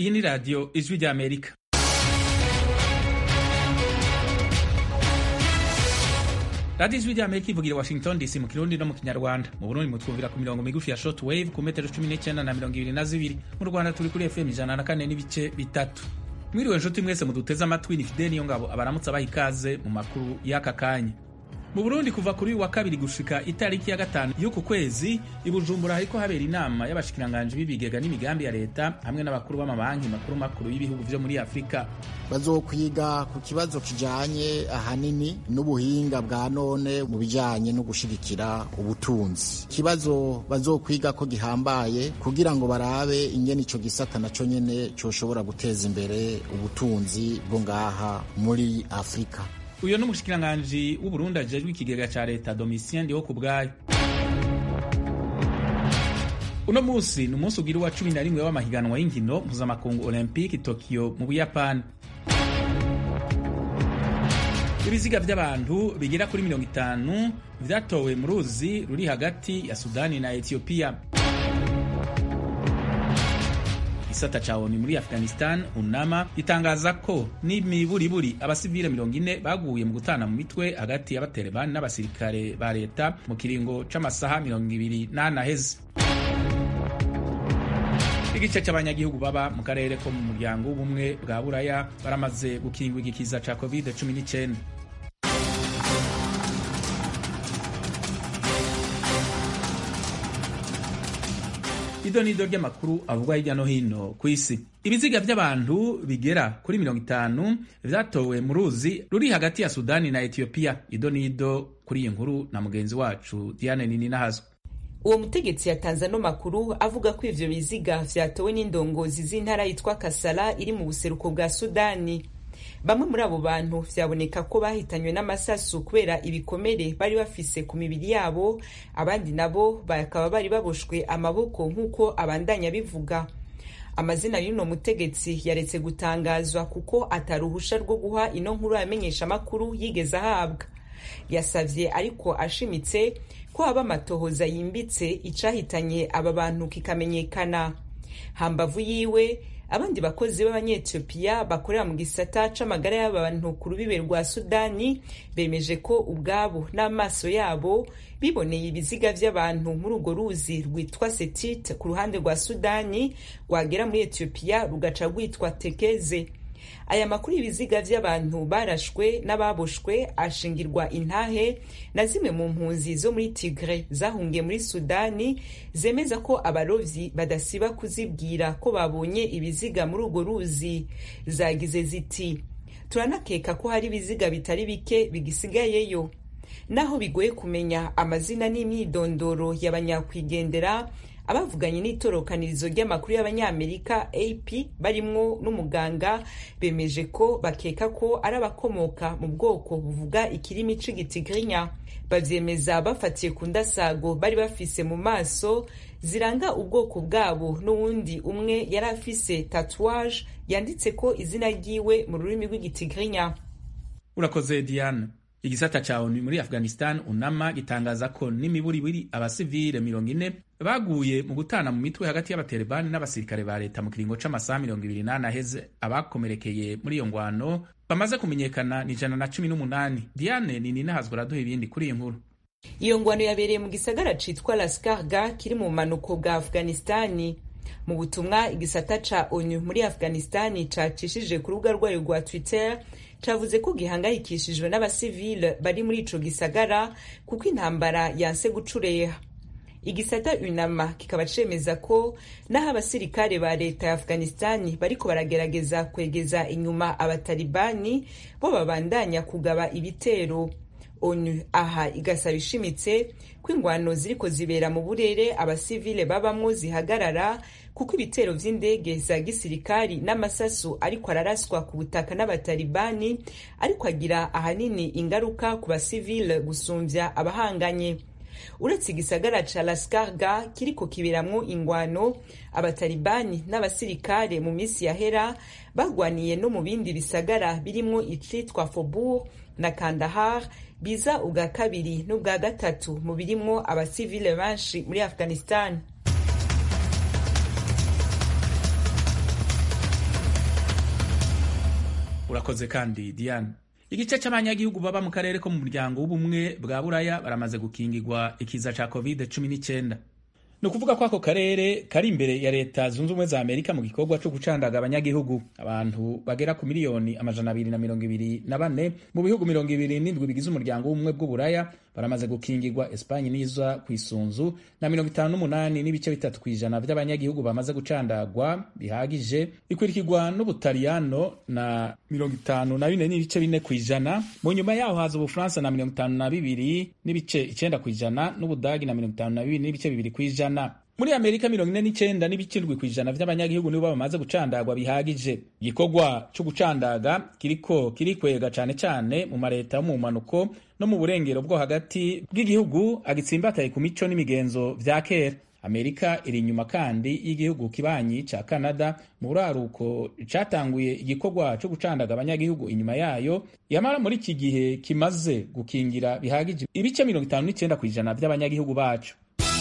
iyi ni radiyo ijwi ry'amerika radiyo ijwi ry'amerika ivugira washington dc mu kirundi no mu kinyarwanda mu burundi mutwumvira ku mirongo migufi ya short wave ku metero cumi n'icyenda na mirongo ibiri na zibiri mu rwanda turi kuri fm ijana na kane n'ibice bitatu mwiriwe nshuti mwese muduteze amatwi ni fideni yo ngabo abaramutse abaha ikaze mu makuru y'aka kanya mu burundi kuva kuri uyu wa kabiri gushika itariki ya gatanu y'uku kwezi i bujumbura hariko habera inama y'abashikiranganji b'ibigega n'imigambi ya leta hamwe n'abakuru b'amabanki makuru makuru y'ibihugu vyo muri afurika bazokwiga ku kibazo kijanye ahanini n'ubuhinga bwa none mu bijanye no gushigikira ubutunzi ikibazo bazokwiga ko gihambaye kugira ngo barabe ingene ico gisata naco nyene coshobora guteza imbere ubutunzi bwo ngaha muri afurika uyo ni umushikiranganji w'uburundi ajejwe ikigega ca leta domitien ndiho ku bwayo uno musi ni umunsi ugira uwa cumi na rimwe w'amahiganwa y'inkino mpuzamakungu olympique tokyo mu buyapani ibiziga vy'abantu bigera kuri mirongo itanu vyatowe mu ruzi ruri hagati ya sudani na etiyopiya igisata ca ONU muri Afghanistan UNAMA gitangaza ko n'imiburiburi abasivile mirongo ine baguye mu gutana mu mitwe hagati y'abaterevani n'abasirikare ba leta mu kiringo c'amasaha mirongo ibiri n'ane aheze igice c'abanyagihugu baba mu karere ko mu muryango w'ubumwe bwa buraya baramaze gukingwa igikiza ca covid 19 ido nido ry'amakuru avugwa hirya no hino ku isi ibiziga vy'abantu bigera kuri mirongo itanu vyatowe mu ruzi ruri hagati ya sudani na etiyopiya ido nido kuri iyi nkuru na mugenzi wacu diane nini nahazwa uwo mutegetsi yatanze ano makuru avuga ko ivyo biziga vyatowe n'indongozi z'intara yitwa kasala iri mu buseruko bwa sudani bamwe muri abo bantu vyaboneka ko bahitanywe n'amasasu kubera ibikomere bari bafise ku mibiri yabo abandi nabo bakaba bari baboshwe amaboko nk'uko abandanya bivuga amazina y'uno mutegetsi yaretse gutangazwa kuko ataruhusha rwo guha ino nkuru yamenyesha amakuru yigeze ahabwa yasavye ariko ashimitse ko haba amatohoza yimbitse icahitanye aba bantu kikamenyekana hambavu yiwe abandi bakozi b'abanyetiyopiya bakorera mu gisata c'amagara y'abantu ku rubibe rwa sudani bemeje ko ubwabo n'amaso yabo biboneye ibiziga vy'abantu muri urwo ruzi rwitwa setit ku ruhande rwa sudani rwagera muri etiyopiya rugaca rwitwa tekeze aya makuru y'ibiziga vy'abantu barashwe n'ababoshwe ashingirwa intahe na zimwe mu mpunzi zo muri tigre zahungiye muri sudani zemeza ko abarovyi badasiba kuzibwira ko babonye ibiziga muri urwo ruzi zagize ziti turanakeka ko hari ibiziga bitari bike bigisigayeyo naho bigoye kumenya amazina n'imyidondoro y'abanyakwigendera abavuganye n'itorokanirizo ry'amakuru y'abanyamerika ap barimwo n'umuganga bemeje ko bakeka ko ari abakomoka mu bwoko buvuga ikirimi c'igitigrinya bavyemeza bafatiye ku ndasago bari bafise mu maso ziranga ubwoko bwabo n'uwundi umwe yari afise tatouage yanditse ko izina ryiwe mu rurimi rw'igitigrinya urakoze diane igisata ca ONU muri Afghanistan UNAMA gitangaza ko n'imiburiburi abasivile mirongo ine baguye mu gutana mu mitwe hagati y'abaterevani n'abasirikare ba leta mu kiringo c'amasaha mirongo ibiri n'ane aheze abakomerekeye muri iyo ngwano bamaze kumenyekana ni ijana na cumi n'umunani diane nini nahazwa araduha ibindi kuri iyo nkuru iyo ngwano yabereye mu gisagara citwa laskarga kiri mu bumanuko bwa afghanistani mu butumwa igisata ca onu muri afghanistani cacishije ku rubuga rwayo rwa twitter cavuze ko gihangayikishijwe n'abasivile bari muri ico gisagara kuko intambara yanse gucureha igisata unama kikaba cemeza ko naho abasirikare ba leta ya afghanistani bariko baragerageza kwegeza inyuma abatalibani bo babandanya kugaba ibitero onu aha igasaba ishimitse ko ingwano ziriko zibera mu burere abasivile babamwo zihagarara kuko ibitero vy'indege za gisirikari n'amasasu ariko araraswa ku butaka n'abatalibani ariko agira ahanini ingaruka ku basivile gusumvya abahanganye uretse igisagara ca laskarga kiriko kiberamwo ingwano abatalibani n'abasirikare mu misi yahera bagwaniye no mu bindi bisagara birimwo icitwa fobour na kandahar biza ubwa kabiri n'ubwa gatatu mu birimwo abasivile benshi muri afghanistan urakoze kandi diane igice cy'abanyagihugu baba mu karere ko mu muryango w'ubumwe bwa buraya baramaze gukingirwa ikiza cya covid cumi n'icyenda ni ukuvuga ko ako karere kari imbere ya leta zunze ubumwe za amerika mu gikorwa cyo gucandaga abanyagihugu abantu bagera ku miliyoni amajana abiri na mirongo ibiri na bane mu bihugu mirongo ibiri n'indwi bigize umuryango w'ubumwe bw'uburaya baramaze gukingirwa esipanye n'iza ku isunzu na mirongo itanu n'umunani n'ibice bitatu ku ijana by'abanyagihugu bamaze gucandagwa bihagije bikurikirwa n'ubutaliyano na mirongo itanu na bine n'ibice bine ku ijana mu nyuma yaho haza ubufaransa na mirongo itanu na bibiri n'ibice icyenda ku ijana n'ubudagi na mirongo itanu na bibiri n'ibice bibiri ku ijana muri amerika mirongo ine n'icyenda n'ibice indwi ku ijana by'abanyagihugu nibo bamaze gucandagwa bihagije igikorwa cyo gucandaga kiriko kirikwega cyane cyane mu mareta yo mu mpanuko no mu burengero bwo hagati bw'igihugu agitsimbataye ku mico n'imigenzo vya kera amerika iri inyuma kandi y'igihugu kibanyi ca canada mu buraruko catanguye igikorwa cyo gucandaga abanyagihugu inyuma yayo yamara muri iki gihe kimaze gukingira bihagije ibice mirongo itanu n'icyenda ku ijana by'abanyagihugu bacu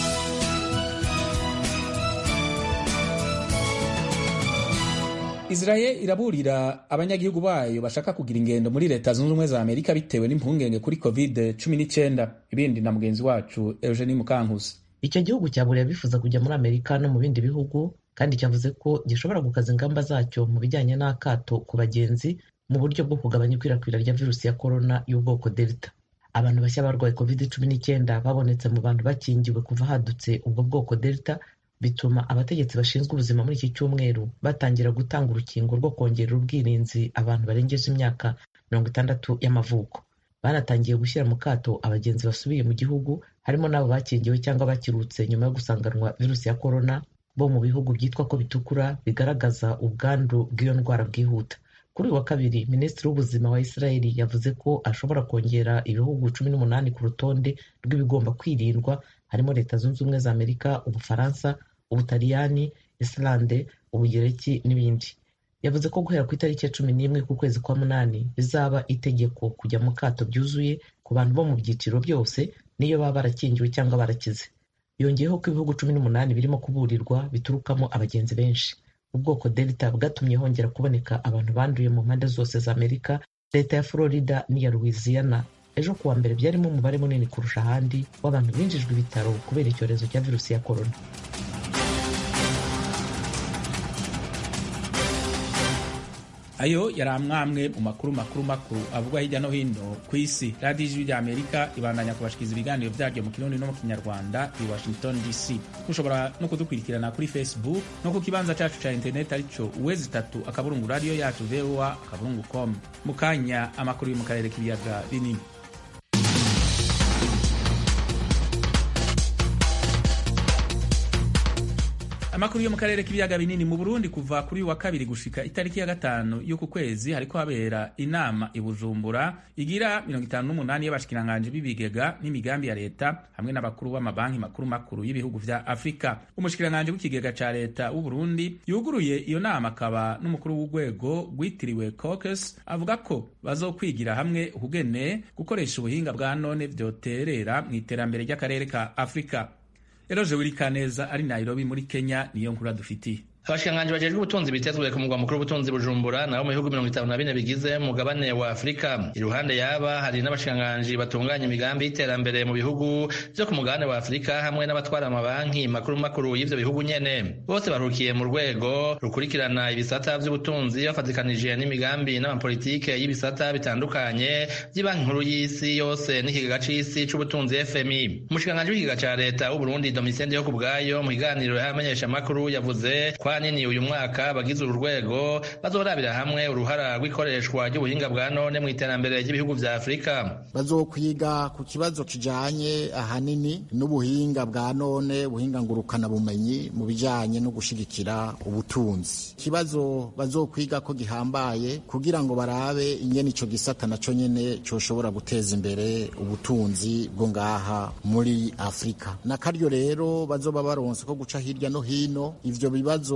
Israel iraburira abanyagihugu bayo bashaka kugira ingendo muri leta zunze ubumwe za Amerika bitewe n'impungenge kuri covid 19 ibindi na mugenzi wacu Eugenie Mukankusi icyo gihugu cyaburiye bifuza kujya muri Amerika no mu bindi bihugu kandi cyavuze ko gishobora gukaza ingamba zacyo mu bijyanye n'akato ku bagenzi mu buryo bwo kugabanya ikwirakwira rya virusi ya korona y'ubwoko delta abantu bashya barwaye covid 19 babonetse mu bantu bakingiwe kuva hadutse ubwo bwoko delta bituma abategetsi bashinzwe ubuzima muri iki cyumweru batangira gutanga urukingo rwo kongerera ubwirinzi abantu barengeje imyaka mirongo itandatu y'amavuko banatangiye gushyira mu kato abagenzi basubiye mu gihugu harimo n'abo bakingiwe cyangwa bakirutse nyuma yo gusanganwa virusi ya korona bo mu bihugu byitwa ko bitukura bigaragaza ubwandu bw'iyo ndwara bwihuta kuri uyu wa kabiri minisitiri w'ubuzima wa israeli yavuze ko ashobora kongera ibihugu cumi n'umunani ku rutonde rw'ibigomba kwirindwa harimo leta zunze ubumwe za amerika ubufaransa ubutaliyani islande ubugereki n'ibindi yavuze ko guhera ku itariki ya cumi n'imwe ku kwezi kwa munani bizaba itegeko kujya mu kato byuzuye ku bantu bo mu byiciro byose niyo baba barakingiwe cyangwa barakize yongeyeho ko ibihugu cumi n'umunani birimo kuburirwa biturukamo abagenzi benshi ubwoko delta bwatumye hongera kuboneka abantu banduye mu mpande zose za amerika leta ya florida n'iya louisiana ejo kuwa mbere byarimo umubare munini kurusha ahandi w'abantu binjijwe ibitaro kubera icyorezo cya virusi ya korona ayo yari amwamwe mu makuru makuru makuru avugwa hirya no hino ku isi radiyo ijwi rya amerika ibandanya kubashikiriza ibiganiro byaryo mu kirundi no mu kinyarwanda i washington dc mushobora no kudukurikirana kuri facebook no ku kibanza cyacu cya interineti aricyo uwezi itatu akaburungu radiyo yacu voa akaburungu com mu kanya amakuru yo mu karere k'ibiyaga binini amakuru yo mu karere k'ibiyaga binini mu burundi kuva kuri wa kabiri gushika itariki ya gatanu y'uku kwezi hariko habera inama i bujumbura igira mirongo itanu n'umunani y'abashikiranganji b'ibigega n'imigambi ya leta hamwe n'abakuru b'amabanki makuru makuru y'ibihugu vya afurika umushikiranganji w'ikigega ca leta w'uburundi yuguruye iyo nama akaba n'umukuru w'urwego rwitiriwe caucus avuga ko bazokwigira hamwe ukugene gukoresha ubuhinga bwa none vyoterera mu iterambere ry'akarere ka afurika eroje wirikaneza ari nairobi muri kenya niyo nkuru dufitiye abashikiranganji bajejwe ubutunzi bitezwe ku mugwa mukuru w'ubutunzi bujumbura nabo mu bihugu mirongo itanu na bine bigize umugabane wa afurika iruhande yaba hari n'abashikiranganji batunganya imigambi y'iterambere mu bihugu vyo ku mugabane wa afurika hamwe n'abatwara amabanki makuru makuru y'ivyo bihugu nyene bose barukiye mu rwego rukurikirana ibisata vy'ubutunzi bafatikanije n'imigambi n'amapolitike y'ibisata bitandukanye vy'ibanki nkuru y'isi yose n'ikigega c'isi c'ubutunzi fmi umushikiranganji w'ikigega ca leta w'uburundi domitien ndiho ku bwayo mu kiganiro y'abamenyesha makuru yavuze nini uyu mwaka abagize uru rwego bazorabira hamwe uruhara rw'ikoreshwa ry'ubuhinga bwa none mu iterambere ry'ibihugu vya afurika bazokwiga ku kibazo kijanye ahanini n'ubuhinga bwa none ubuhinga ngurukana bumenyi mu bijanye no gushigikira ubutunzi ikibazo bazokwiga ko gihambaye kugira ngo barabe ingene ico gisata naco nyene coshobora guteza imbere ubutunzi bwo ngaha muri afurika na karyo rero bazoba baronse ko guca hirya no hino ivyo bibazo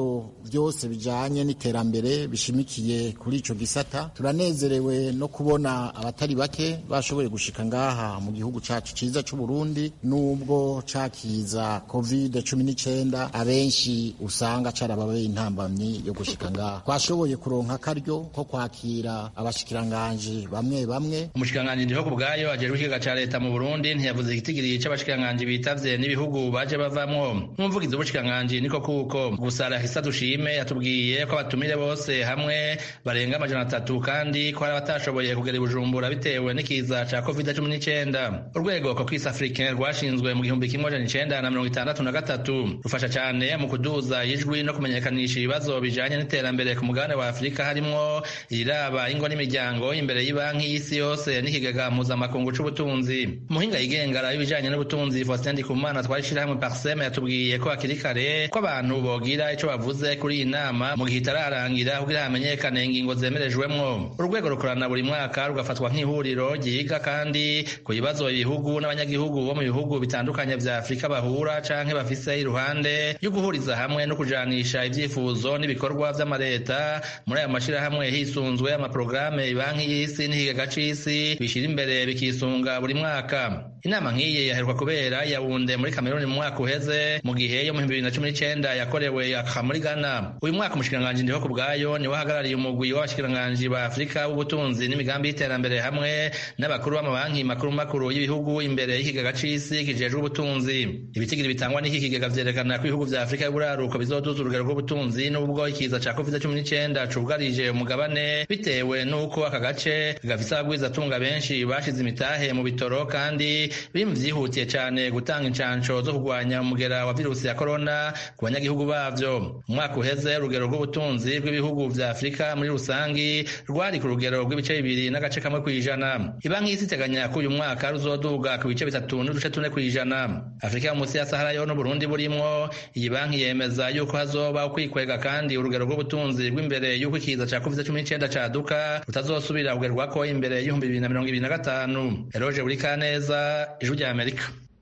bibazo byose bijanye n'iterambere bishimikiye kuri ico gisata turanezerewe no kubona abatari bake bashoboye gushika ngaha mu gihugu cacu ciza c'u Burundi nubwo cakiza covid cumi n'icenda abenshi usanga carababeye intambamyi yo gushika ngaha twashoboye kuronka akaryo ko kwakira abashikiranganji bamwe bamwe umushikiranganji ndiho ku bwayo ajejwe ikiga ca leta mu Burundi ntiyavuze igitigiri c'abashikiranganji bitavye n'ibihugu baje bavamwo n'umuvugizi w'ubushikiranganji niko kuko gusa Rahisa Dushime yatubwiye ko abatumire bose hamwe barenga amajana atatu kandi ko hari abatashoboye kugera i Bujumbura bitewe n'ikiza ca covid cumi n'icenda urwego Cocris Africain rwashinzwe mu gihumbi kimwe amajana icenda na mirongo itandatu na gatatu rufasha cane mu kuduza ijwi no kumenyekanisha ibibazo bijanye n'iterambere ku mugabane wa Afurika harimwo iriraba ingo n'imiryango imbere y'ibanki y'isi yose n'ikigega mpuzamakungu c'ubutunzi umuhinga yigenga ibijanye n'ubutunzi Faustin Ndikumana twashirahamwe Parseme yatubwiye ko hakiri kare ko abantu bogira ico bavuze kuri iyi nama mu gihe itararangira kugira hamenyekane ingingo zemerejwemwo urwego rukorana buri mwaka rugafatwa nk'ihuriro ryiga kandi ku bibazo ibihugu n'abanyagihugu bo mu bihugu bitandukanye vya Afurika bahura canke bafise iruhande yo guhuriza hamwe no kujanisha ivyifuzo n'ibikorwa vy'amareta muri ayo mashirahamwe hisunzwe amaprograme banki y'isi n'ikigega c'isi bishira imbere bikisunga buri mwaka inama nk'iyi yaheruka kubera yawunde muri Kameruni mu mwaka uheze mu gihe yo mu bibiri na cumi n'icenda yakorewe aka muri Ghana uyu mwaka umushikiranganji ndiho ku bwayo niwe ahagarariye umugwi w'abashikiranganji ba Afurika w'ubutunzi n'imigambi y'iterambere hamwe n'abakuru b'amabanki makuru makuru y'ibihugu imbere y'ikigega c'isi kijejwe ubutunzi ibitigiri bitangwa n'iki kigega vyerekana ko ibihugu vya Afurika y'uburaruko bizoduza urugero rw'ubutunzi n'ubwo ikiza ca covid cumi n'icenda cugarije umugabane bitewe n'uko aka gace gafise abagwizatunga benshi bashize imitahe mu bitoro kandi biri mu vyihutiye cane gutanga incanco zo kurwanya umugera wa virusi ya corona ku banyagihugu bavyo umwaka uheze urugero rw'ubutunzi bw'ibihugu vya Afurika muri rusangi rwari ku rugero rw'ibice bibiri n'agace kamwe kw'ijana ibanki y'isi iteganya ko uyu mwaka ruzoduga ku bice bitatu n'uduce tune kw'ijana Afurika yo munsi ya Sahara yo n'Uburundi burimwo iyi banki yemeza yuko hazoba ukwikwega kandi urugero rw'ubutunzi bw'imbere y'uko ikiza ca covid cumi n'icenda caduka rutazosubira kugerwako imbere y'ibihumbi bibiri na mirongo ibiri na gatanu Eloge Burikaneza ijwi rya Amerika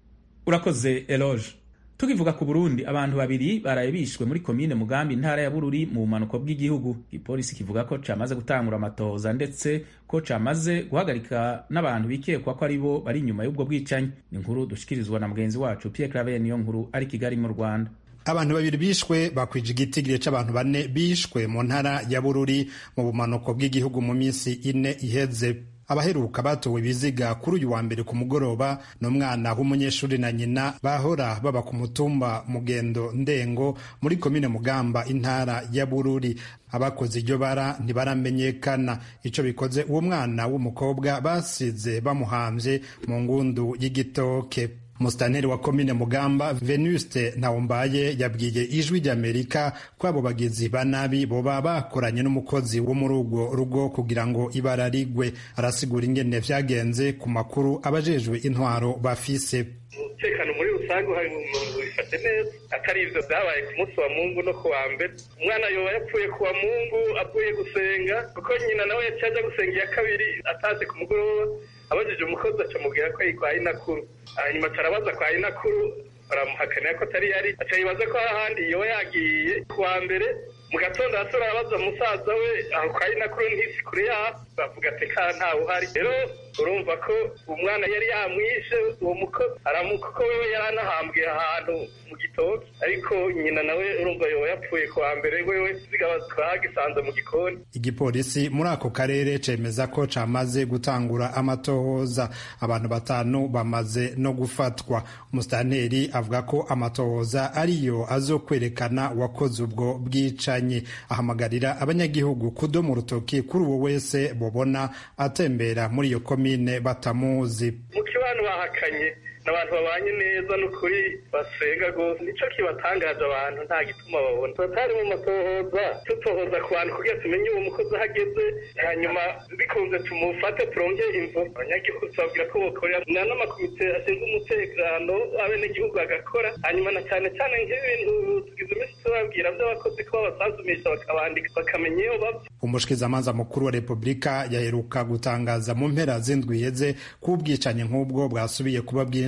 urakoze Eloge tukivuga ku Burundi abantu babiri baraye bishwe muri komine Mugambi intara ya Bururi mu bumanuko bw'igihugu igipolisi kivuga ko camaze gutangura amatohoza ndetse ko camaze guhagarika n'abantu bikekwa ko ari bo bari inyuma y'ubwo bwicanyi ni inkuru dushikirizwa na mugenzi wacu Pierre Claver niyo nkuru ari Kigali mu Rwanda abantu babiri bishwe bakwije igitigiri c'abantu bane bishwe mu ntara ya Bururi mu bumanuko bw'igihugu mu minsi ine iheze abaheruka batowe ibiziga kuri uyu wa mbere ku mugoroba n'umwana w'umunyeshuri na nyina bahora baba ku mutumba mugendo ndengo muri komine mugamba intara ya bururi abakoze iryo bara ntibaramenyekana ico bikoze uwo mwana w'umukobwa basize bamuhamvye mu ngundu y'igitoke Musitanteri wa komine Mugamba Venuste Ntawombaye yabwiye ijwi ry'Amerika ko abo bagizi ba nabi boba bakoranye n'umukozi wo muri urwo rugo kugira ngo ibara rigwe arasigura ingene vyagenze ku makuru abajejwe intwaro bafise umutekano muri rusange uhari mu nzu bifashe neza atari ivyo vyabaye ku munsi wa mungu no ku wa mbere umwana yoba yapfuye ku wa mungu avuye gusenga kuko nyina nawe yaciye aja gusenga iya kabiri ataze ku mugoroba abajije umukozi acamubwira ko yitwaye inakuru hanyuma tarabaza kwa inakuru baramuhakanira ko atari yari aca yibaza ko ahandi yoba yagiye ku wa mbere mu gatondo hasi arabaza musaza we aho kwa inakuru ntisi kure yaho bavuga ati ka ntawe uhari rero urumva ko umwana yari yamwishe uwo mukozi aramuka ko wewe yari anahambwe ahantu mu gitoki ariko nyina nawe urumva yoba yapfuye ku wa mbere wewe zigaba twagisanze mu gikoni igipolisi muri ako karere cemeza ko camaze gutangura amatohoza abantu batanu bamaze no gufatwa umusitanteri avuga ko amatohoza ariyo azokwerekana wakoze ubwo bwicanyi ahamagarira abanyagihugu kudoma urutoki kuri uwo wese bobona atembera muri iyo komine batamuzi mu kibano bahakanye n'abantu babanye neza n'ukuri basenga rwose nico kibatangaje abantu nta gituma babona batari mu matohoza tutohoza ku bantu kugira tumenye uwo mukozi aho ageze hanyuma bikunze tumufate turonge imvo abanyagihugu tubabwira ko bokorera n'amakomite ashinzwe umutekano abenegihugu agakora hanyuma na cyane cyane nk'ibintu tugize iminsi tubabwira by'abakozi ko babasanzumisha bakabandika bakamenya iyo bava umushikizamanza mukuru wa repubulika yaheruka gutangaza mu mpera z'indwi iheze ko ubwicanyi nk'ubwo bwasubiye kuba bwinshi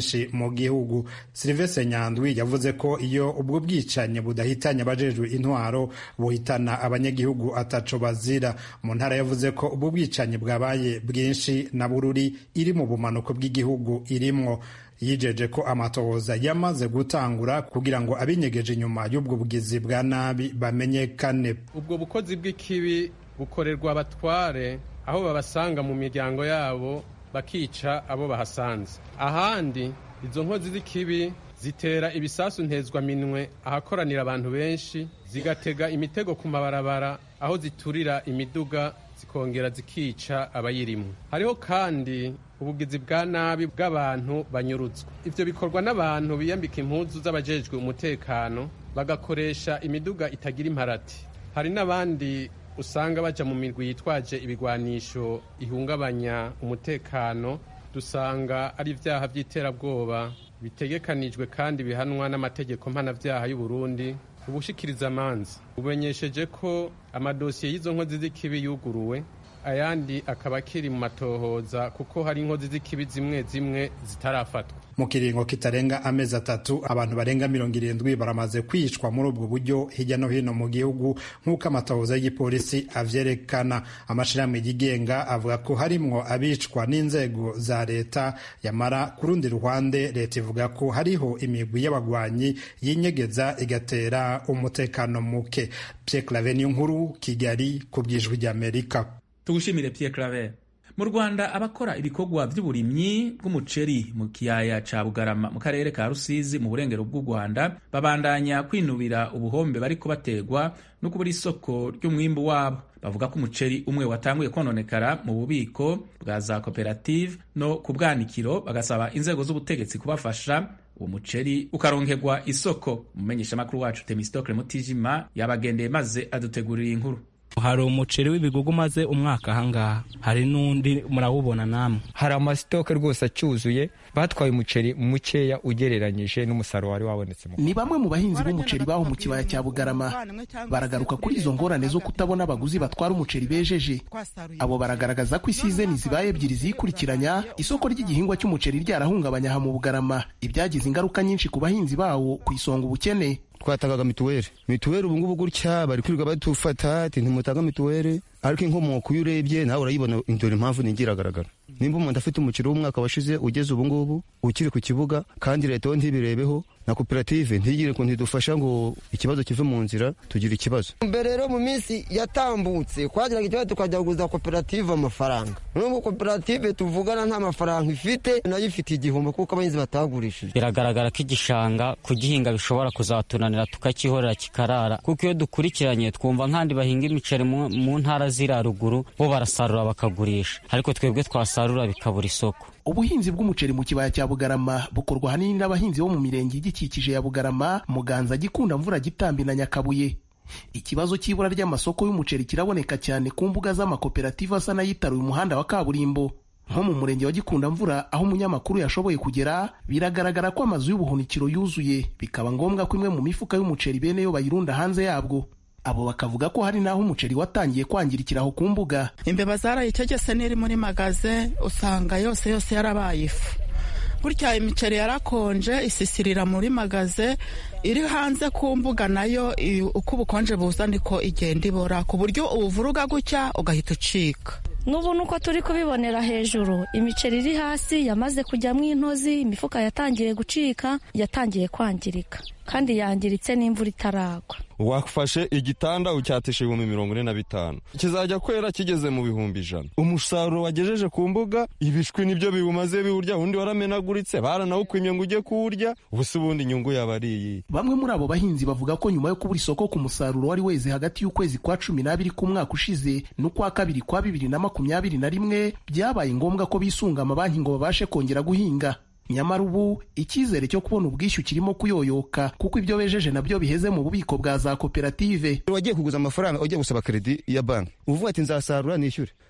henshi mu gihugu silivestre nyandwi yavuze ko iyo ubwo bwicanyi budahitanye abajejwe intwaro buhitana abanyagihugu ataco bazira mu ntara yavuze ko ubwo bwicanyi bwabaye bwinshi na bururi iri mu bumanuko bw'igihugu irimwo yijeje ko amatohoza yamaze gutangura kugira ngo abinyegeje inyuma y'ubwo bugizi bwa nabi bamenyekane ubwo bukozi bw'ikibi bukorerwa abatware aho babasanga mu miryango yabo bakica abo bahasanze ahandi izo nkozi z'ikibi zitera ibisasu ntezwaminwe ahakoranira abantu benshi zigatega imitego ku mabarabara aho ziturira imiduga zikongera zikica abayirimo hariho kandi ubugizi bwa nabi bw'abantu banyurutswa ivyo bikorwa n'abantu biyambika impuzu z'abajejwe umutekano bagakoresha imiduga itagira imparati hari n'abandi usanga baja mu mirwi yitwaje ibigwanisho ihungabanya umutekano dusanga ari ivyaha vy'iterabwoba bitegekanijwe kandi bihanwa n'amategeko mpanavyaha y'u Burundi ubushikiriza amanzi bumenyesheje ko amadosiye y'izo nkozi z'ikibi yuguruwe ayandi akaba akiri mu matohoza kuko hari inkozi z'ikibi zimwe zimwe zitarafatwa mu kiringo kitarenga amezi atatu abantu barenga mirongo irindwi baramaze kwicwa muri ubwo buryo hirya no hino mu gihugu nk'uko amatohoza y'igipolisi avyerekana amashirahamwe yigenga avuga ko harimwo abicwa n'inzego za leta yamara ku rundi ruhande leta ivuga ko hariho imigwi y'abagwanyi yinyegeza igatera umutekano muke Pierre Claver nkuru Kigali ku bwijwi ry'Amerika tugushimire Pierre Claver mu Rwanda abakora ibikorwa by'uburimyi bw'umuceri mu kiyaya ca Bugarama mu karere ka Rusizi mu burengero bw'u Rwanda babandanya kwinubira ubuhombe bariko bategwa no kubura isoko ry'umwimbu wabo bavuga ko umuceri umwe watanguye kononekara mu bubiko bwa za koperative no ku bwanikiro bagasaba inzego z'ubutegetsi kubafasha uwo muceri ukaronkerwa isoko umumenyeshamakuru wacu Temistokle Mutijima yabagendeye maze adutegurira inkuru hari umuceri w'ibigugu umaze umwaka ahangaha hari n'undi murawubona namwe hari amasitoke rwose acyuzuye batwaye umuceri mukeya ugereranyije n'umusaruro wari wabonetse ni bamwe mu bahinzi b'umuceri baho mu kibaya cya bugarama baragaruka kuri izo ngorane zo kutabona abaguzi batwara umuceri bejeje abo baragaragaza ko isizeni zibaye ebyiri zikurikiranya isoko ry'igihingwa cy'umuceri ryarahungabanya aha mu bugarama ibyagize ingaruka nyinshi ku bahinzi bawo ku isonga ubukene twatangaga mituweli mituweli ubu ngubu gutya bari kwirirwa badufata ati ntimutanga mituweli ariko inkomoko iyo urebye nawe urayibona dore impamvu ni ingiragaragara nimba umuntu afite umukiro w'umwaka washize ugeze ubu ngubu ukiri ku kibuga kandi leta yo ntibirebeho na koperative ntigire ngo ntidufasha ngo ikibazo kive mu nzira tugire ikibazo mbere rero mu minsi yatambutse twagiraga ikibazo tukajya kuguza koperative amafaranga n'ubu koperative tuvugana nta mafaranga ifite nayo ifite igihombo kuko abahinzi batagurishije biragaragara ko igishanga kugihinga bishobora kuzatunanira tukakihorera kikarara kuko iyo dukurikiranye twumva nk'andi bahinga imiceri mu ntara ziri haruguru bo barasarura bakagurisha ariko twebwe twasarura bikabura isoko ubuhinzi bw'umuceri mu kibaya cya bugarama bukorwa ahanini n'abahinzi bo mu mirenge igikikije ya bugarama muganza gikunda mvura gitambi na nyakabuye ikibazo cy'ibura ry'amasoko y'umuceri kiraboneka cyane ku mbuga z'amakoperative asa n'ayitaruye umuhanda wa kaburimbo nko mu murenge wa gikunda mvura aho umunyamakuru yashoboye kugera biragaragara ko amazu y'ubuhunikiro yuzuye bikaba ngombwa ko imwe mu mifuka y'umuceri bene yo bayirunda hanze yabwo abo bakavuga ko hari n'aho umuceri watangiye kwangirikira aho ku mbuga imbeba zarayitegese n'iri muri magaze usanga yose yose yarabaye ifu gutya imiceri yarakonje isisirira muri magaze iri hanze ku mbuga nayo uko ubukonje buza niko igenda ibora ku buryo ubuvuruga gutya ugahita ucika n'ubu nuko turi kubibonera hejuru imiceri iri hasi yamaze kujyamo intozi imifuka yatangiye gucika yatangiye kwangirika kandi yangiritse n'imvura itaragwa wafashe igitanda ucyatisha ibihumbi mirongo ine na bitanu kizajya kwera kigeze mu bihumbi ijana umusaruro wagejeje ku mbuga ibishwi nibyo biwumaze biwurya undi waramenaguritse baranawukwimye ngo ujye kuwurya ubu se ubundi inyungu yaba ari iyi bamwe muri abo bahinzi bavuga ko nyuma yo kubura isoko ku musaruro wari weze hagati y'ukwezi kwa cumi n'abiri k'umwaka ushize n'ukwa kabiri kwa bibiri na makumyabiri na rimwe byabaye ngombwa ko bisunga amabanki ngo babashe kongera guhinga nyamara ubu icyizere cyo kubona ubwishyu kirimo kuyoyoka kuko ibyo bejeje nabyo biheze mu bubiko bwa za koperative wagiye kuguza amafaranga ugiye gusaba kredi ya banki uvuga ati nzasarura nishyure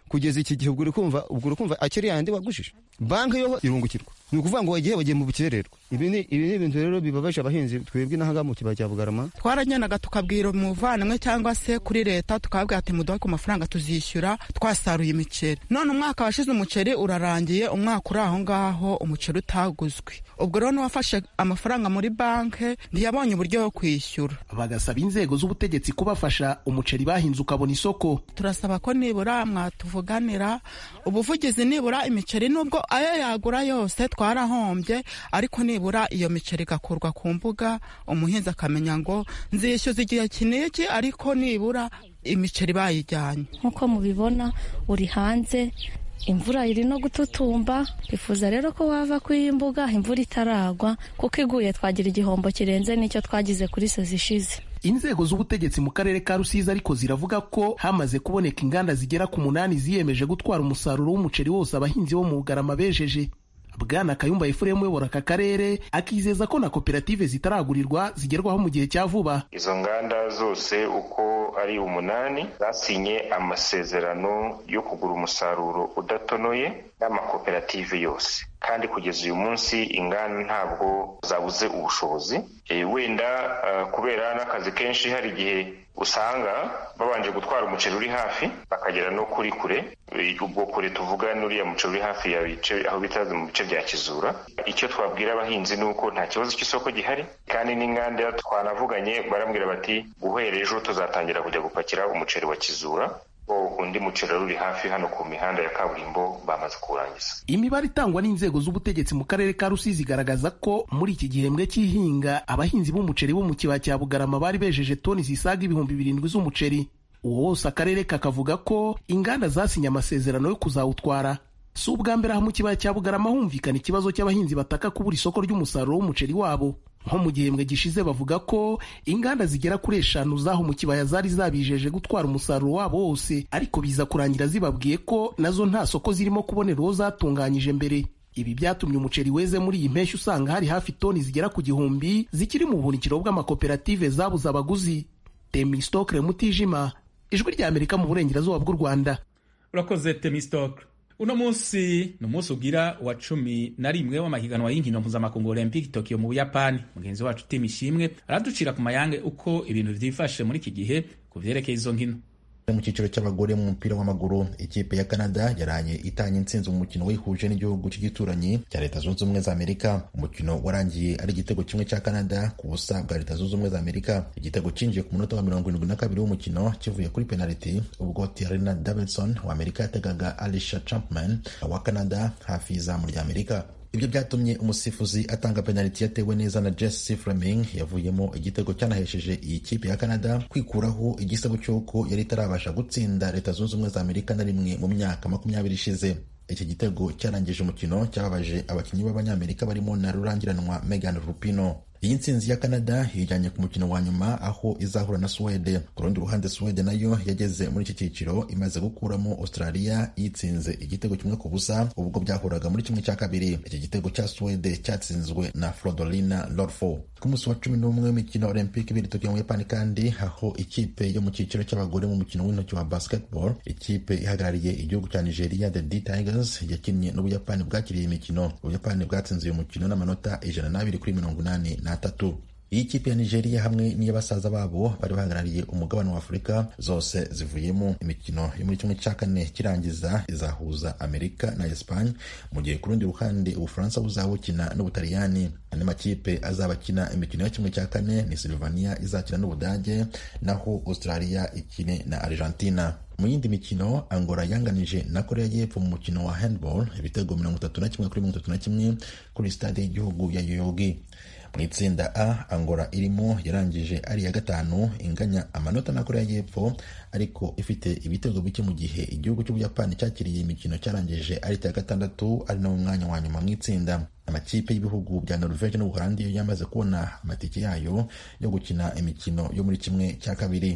kugeza iki gihe ubwo uri kumva ubwo uri kumva akiri yandi wagujije banki yo irungukirwa ni ukuvuga ngo wagiye bagiye mu bukererwa ibi ni ibi ni ibintu rero bibabaje abahinzi twebwe n'ahangaha mu kibaya cya bugarama twaragendaga tukabwira umuvandimwe cyangwa se kuri leta tukababwira ati muduhe ku mafaranga tuzishyura twasaruye imiceri none umwaka washize umuceri urarangiye umwaka uri aho ngaho umuceri utaguzwe ubwo rero n'uwafashe amafaranga muri banki ntiyabonye uburyo bwo kwishyura bagasaba inzego z'ubutegetsi kubafasha umuceri bahinze ukabona isoko turasaba ko nibura mwatuvuganira ubuvugizi nibura imiceri nubwo ayo yagura yose twarahombye ariko nibura iyo miceri igakurwa ku mbuga umuhinzi akamenya ngo nzishyuza igihe kiniki ariko nibura imiceri bayijyanye nk'uko mubibona uri hanze imvura iri no gututumba twifuza rero ko wava kuri iyi mbuga imvura itaragwa kuko iguye twagira igihombo kirenze n'icyo twagize kuri sozi ishize inzego z'ubutegetsi mu karere ka rusizi ariko ziravuga ko hamaze kuboneka inganda zigera ku munani ziyemeje gutwara umusaruro w'umuceri wose abahinzi bo mu bugarama bejeje bwana kayumba efuremu uyobora aka karere akizeza ko na koperative zitaragurirwa zigerwaho mu gihe cya vuba izo nganda zose uko ari umunani zasinye amasezerano yo kugura umusaruro udatonoye n'amakoperative yose kandi kugeza uyu munsi inganda ntabwo zabuze ubushobozi e, wenda uh, kubera n'akazi kenshi hari igihe usanga babanje gutwara umuceri uri hafi bakagera no kuri kure ubwo kure tuvuga n'uriya muceri uri hafi ya bice aho bita mu bice bya kizura icyo twabwira abahinzi ni uko nta kibazo cy'isoko gihari kandi n'inganda twanavuganye barambwira bati guhera ejo tuzatangira kujya gupakira umuceri wa kizura undi muceri uri hafi hano ku mihanda ya kaburimbo bamaze kuwurangiza imibare itangwa n'inzego z'ubutegetsi mu karere ka rusizi igaragaza ko muri iki gihembwe cy'ihinga abahinzi b'umuceri bo mu kibaya cya bugarama bari bejeje toni zisaga ibihumbi birindwi z'umuceri uwo wose akarere kakavuga ko inganda zasinye amasezerano yo kuzawutwara si ubwa mbere aha mu kibaya cya bugarama humvikana ikibazo cy'abahinzi bataka kubura isoko ry'umusaruro w'umuceri wabo nko mu gihembwe gishize bavuga ko inganda zigera kuri eshanu zaho mu kibaya zari zabijeje gutwara umusaruro wabo wose ariko biza kurangira zibabwiye ko nazo nta soko zirimo kubonera uwo zatunganyije mbere ibi byatumye umuceri weze muri iyi mpeshyi usanga hari hafi toni zigera ku gihumbi zikiri mu buhunikiro bw'amakoperative zabuze abaguzi temistokre mutijima ijwi rya amerika mu burengerazuba bw'u rwanda urakoze temistokre uno munsi ni umunsi ugira wa cumi na rimwe w'amahiganwa y'inkino mpuzamakungu olympic tokyo mu buyapani mugenzi wacu tim ishimwe araducira ku mayange uko ibintu vyifashe muri iki gihe ku vyerekeye izo nkino mu cyiciro cy'abagore mu mupira w'amaguru ikipe ya canada yaraye itanye intsinzi mu mukino wihuje n'igihugu cy'igituranyi cya leta zunze ubumwe za amerika umukino warangiye ari igitego kimwe cya canada ku busa bwa leta zunze ubumwe za amerika igitego cyinjiye ku munota wa mirongo irindwi na kabiri w'umukino kivuye kuri penaliti ubwo tiarina davidson wa amerika yategaga alisha champman wa canada hafi y'izamu rya amerika ibyo byatumye umusifuzi atanga penaliti yatewe neza na Jesse Fleming yavuyemo igitego cyanahesheje iyi kipe ya Canada kwikuraho igisebo cy'uko yari itarabasha gutsinda leta zunze ubumwe za Amerika na rimwe mu myaka makumyabiri ishize iki gitego cyarangije umukino cyababaje abakinnyi b'abanyamerika barimo na rurangiranwa Megan Rapinoe iyi nsinzi ya canada yijyanye ku mukino wa nyuma aho izahura na suwede ku rundi ruhande suwede nayo yageze muri iki cyiciro imaze gukuramo australia yitsinze igitego kimwe ku busa ubwo byahuraga muri kimwe cya kabiri iki gitego cya suwede cyatsinzwe na frodolina lorfo ku munsi wa cumi n'umwe w'imikino olympic ibiri tokiyo mu buyapani kandi aho ikipe yo mu cyiciro cy'abagore mu mukino w'intoki wa basketball ikipe ihagarariye igihugu cya nigeria the d tigers yakinnye n'ubuyapani bwakiriye imikino ubuyapani bwatsinze uyu mukino n'amanota ijana n'abiri kuri mirongo inani n'atatu iyi kipe ya nigeria hamwe n'iy'abasaza babo bari bahagarariye umugabane wa afurika zose zivuyemo imikino yo muri kimwe cya kane kirangiza izahuza amerika na espanye mu gihe ku rundi ruhande ubufaransa buzaba bukina n'ubutaliyani andi makipe azaba akina imikino ya kimwe cya kane ni silvania izakina n'ubudage naho australia ikine na argentina mu yindi mikino angola yanganije na korea y'epfo mu mukino wa handball ibitego mirongo itatu na kimwe kuri mirongo itatu na kimwe kuri stade y'igihugu ya yoyogi mu itsinda a angola irimo yarangije ari iya gatanu inganya amanota na korea y'epfo ariko ifite ibitego bike mu gihe igihugu cy'ubuyapani cyakiriye imikino cyarangije ari icya gatandatu ari nawo mwanya wa nyuma mu itsinda amakipe y'ibihugu bya norvege n'ubuholandi yo yamaze kubona amatike yayo yo gukina imikino yo muri kimwe cya kabiri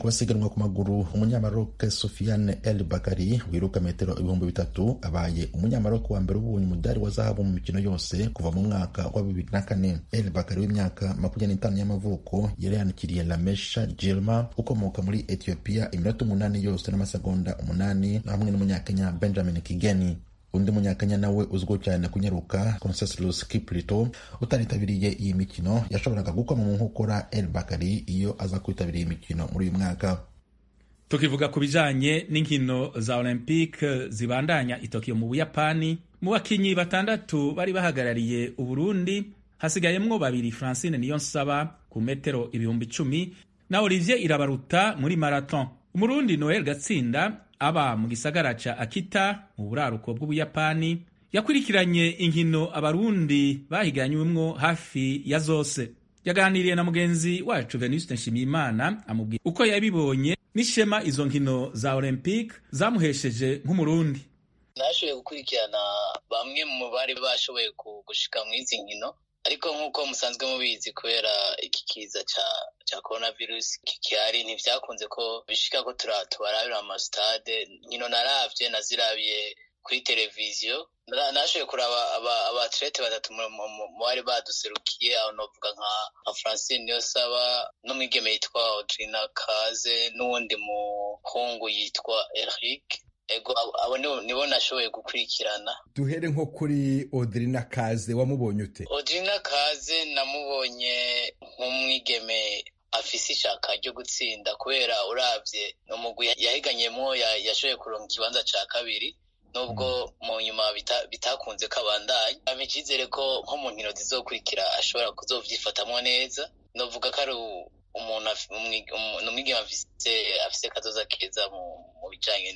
ku basiganwa ku maguru umunyamaroke sofiane el bakari wiruka metero ibihumbi bitatu abaye umunyamaroke wa mbere ubonye umudari wa zahabu mu mikino yose kuva mu mwaka wa bibiri na kane el bakari w'imyaka makumyabiri n'itanu y'amavuko yari yandikiriye lamesha jilma ukomoka muri etiyopiya iminota umunani yose n'amasegonda umunani hamwe n'umunyakenya benjamin kigeni undi munyakenya nawe uzwiho cyane kunyaruka conseslus kiplito utaritabiriye iyi mikino yashoboraga gukoma mu nkokora el bakari iyo aza kwitabira iyi mikino muri uyu mwaka tukivuga ku bijanye n'inkino za olympique zibandanya i Tokyo mu buyapani mu bakinyi batandatu bari bahagarariye uburundi hasigayemwo babiri francine niyonsaba ku metero ibihumbi icumi na olivier irabaruta muri marathon umurundi noel gatsinda aba mu gisagara ca akita mu buraruko bw'ubuyapani yakurikiranye inkino abarundi bahiganywemwo hafi ya zose yaganiriye na mugenzi wacu venuste nshimiyimana amubwira uko yabibonye n'ishema izo nkino za olympique zamuhesheje nk'umurundi nashoboye gukurikirana bamwe mu bari bashoboye gushika mu izi nkino ariko nk'uko musanzwe mubizi kubera iki kiza ca ca coronavirus kikihari ntivyakunze ko bishika ko tubarabira mu masitade nkino naravye nazirabiye kuri televiziyo nashoboye kuraba abatlete batatu mu bari baduserukiye aho novuga nka francine niyosaba n'umwigeme yitwa audrina kaze n'uwundi muhungu yitwa eric ego abo nibo nashoboye gukurikirana duhere nko kuri Audrina Kaze wamubonye ute Audrina Kaze namubonye nk'umwigeme afise ishaka ryo gutsinda kubera uravye umugwi yahiganyemo yashoboye kuronka ikibanza ca kabiri nubwo mu nyuma bitakunze ko abandanya ampa icizere ko nko mu nkino zizokurikira ashobora kuzovyifatamwo neza novuga ko ari umuntu umwigeme afise kazoza keza mu bijanye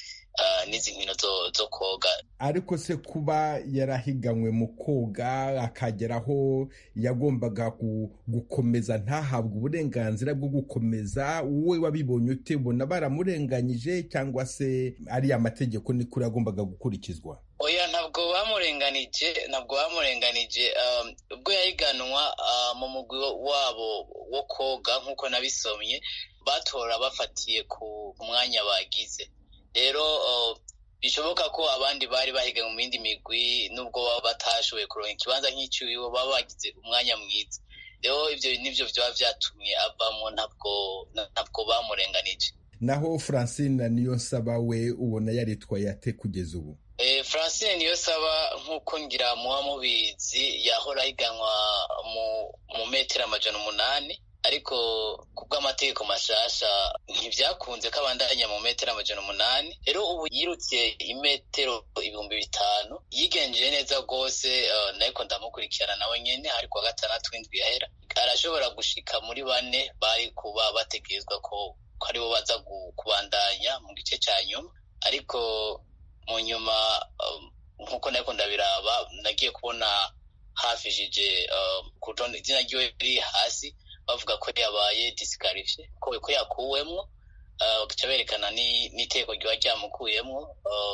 n'izi nkino zo koga ariko se kuba yarahiganywe mu koga akageraho yagombaga gukomeza ntahabwe uburenganzira bwo gukomeza wowe wabibonye ute ubona baramurenganyije cyangwa se ari amategeko ni kuri yagombaga gukurikizwa oya ntabwo bamurenganije ntabwo bamurenganije ubwo yahiganwa mu mugwi wabo wo koga nk'uko nabisomye batora bafatiye ku mwanya bagize rero bishoboka ko abandi bari bahiga mu yindi migwi nubwo baba batashoboye kuronka ikibanza nk'icyuyo baba bagize umwanya mwiza rero ibyo nibyo byaba byatumye avamo ntabwo ntabwo bamurenganije naho francine niyo nsaba we ubona yaritwaye ate kugeza ubu francine niyo saba nk'uko ngira muba mubizi yahora ahiganwa mu metero amajana umunani ariko ku bw'amategeko mashasha ntibyakunze ko abandanya mu metero amajana umunani rero ubu yirutse imetero ibihumbi bitanu yigenjeje neza rwose nariko ndamukurikirana nawe nyene ari kuwa gatandatu w'indwi yahera arashobora gushika muri bane bari kuba bategerezwa ko aribo baza kubandanya mu gice cya nyuma ariko mu nyuma nk'uko nariko ndabiraba nagiye kubona hafishije ku rutonde izina ryiwe riri hasi bavuga ko yabaye disikarifiye ko yakuwemwo bagaca berekana n'iteko ryaba ryamukuyemwo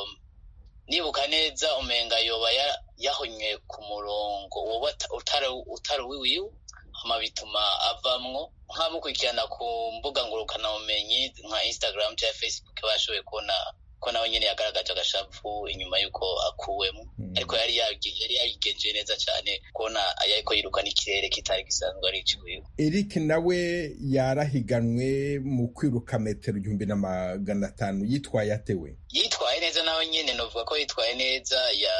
nibuka neza umenga yoba yahonywe ku murongo woba utari uwiwiwe hama bituma avamwo nkamukurikirana ku mbuga ngurukanabumenyi nka instagram cyangwa facebook bashoboye kubona ko nawe nyine yagaragaje agashavu inyuma y'uko akuwemo ariko yari yari yabigenje neza cyane kubona ariko yiruka n'ikirere kitari gisanzwe ari iciwiwe eric nawe yarahiganwe mu kwiruka metero igihumbi na magana atanu yitwaye atewe yitwaye neza nawe nyine novuga ko yitwaye neza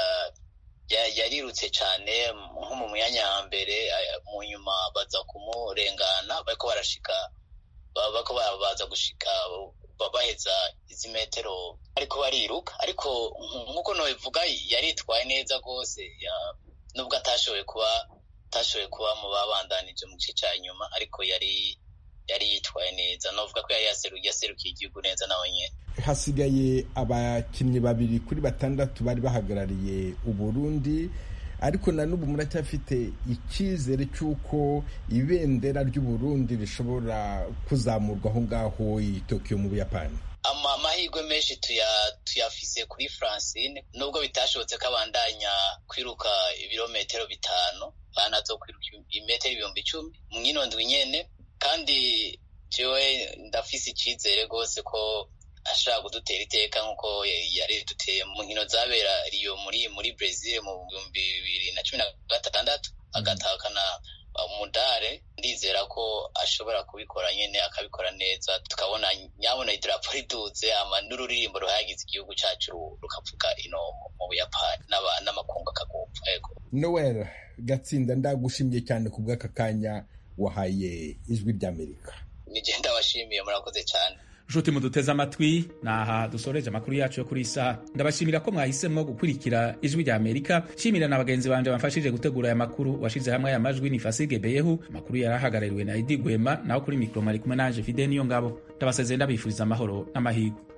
yarirutse cyane nko mu myanya ya mbere mu nyuma baza kumurengana bariko barashika bako baza gushika baheza izi metero ariko bariruka ariko nk'uko nabivuga yaritwaye neza rwose nubwo atashoboye kuba atashoboye kuba mu babandanije mu gice cya nyuma ariko yari yari yitwaye neza navuga ko yari yaserukiye igihugu neza nawe nyine hasigaye abakinnyi babiri kuri batandatu bari bahagarariye uburundi ariko na n'ubu muracyafite icyizere cy'uko ibendera ry'uburundi rishobora kuzamurwa aho ngaho i tokiyo mu buyapani amahirwe menshi tuyafise kuri francine nubwo bitashobotse ko abandanya kwiruka ibirometero bitanu banazo kwiruka imetero ibihumbi icumi mu nkino ndwi nyene kandi jewe ndafise icizere rwose ko ashobora kudutera iteka nk'uko yari duteye mu nkino zabera iyo muri muri Brazil mu bihumbi bibiri na cumi na gatandatu agatahukana umudare ndizera ko ashobora kubikora nyine akabikora neza tukabona nyabona idarapo riduze ama n'ururirimbo ruhagize igihugu cyacu rukavuga ino mu buyapani n'amakungu akagupfa yego noel gatsinda ndagushimye cyane ku bw'aka kanya wahaye ijwi ry'amerika nigenda washimiye murakoze cyane nshuti muduteze amatwi ni aha dusoreje amakuru yacu yo kuri iyi saha ndabashimira ko mwahisemo gukurikira ijwi rya amerika nshimira na bagenzi banje bamfashije gutegura aya makuru washize hamwe aya majwi ni fasige beyehu amakuru yari ahagarariwe na edi gwema naho kuri mikoro mwari kumwe nanje fide niyo ngabo ndabasezeye ndabifuriza amahoro n'amahirwe